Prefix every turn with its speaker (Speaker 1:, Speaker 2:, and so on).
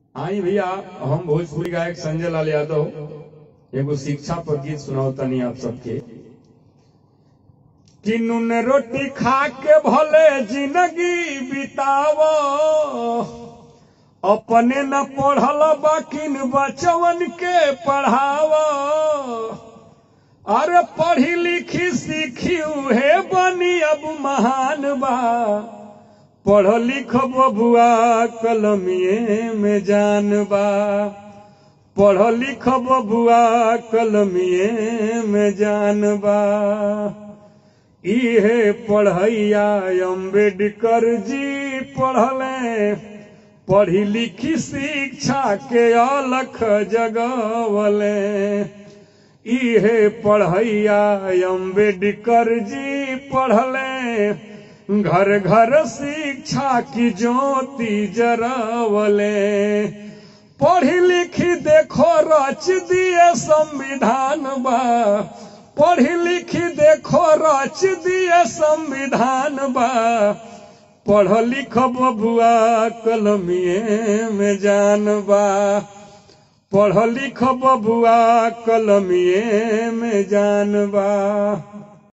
Speaker 1: आई भैया हम भोजपुरी गायक संजय लाल यादव एगो शिक्षा पर गीत सुनाओ तनी आप सबके कि नून रोटी खा के भले जिंदगी बिताव अपने न पढ़ल बाकिन बचवन के पढ़ाव अरे पढ़ी लिखी सीखी उहे बनी अब महान बा पढ़ लिख बबुआ कलमिए में जान बा पढ़ लिख बबुआ कलमिए में जान बा इहे पढ़ैया अम्बेडकर जी पढ़ले पढ़ी लिखी शिक्षा के अलख जगवले इहे पढ़ैया अम्बेडकर जी पढ़ले घर घर शिक्षा की ज्योति जरावले पढ़ी लिखी देखो रच दिए संविधान बा पढ़ी लिखी देखो रच दिए संविधान बा पढ़ लिख बबुआ कलमिए में जान बा पढ़ लिख बबुआ कलमिए में जान बा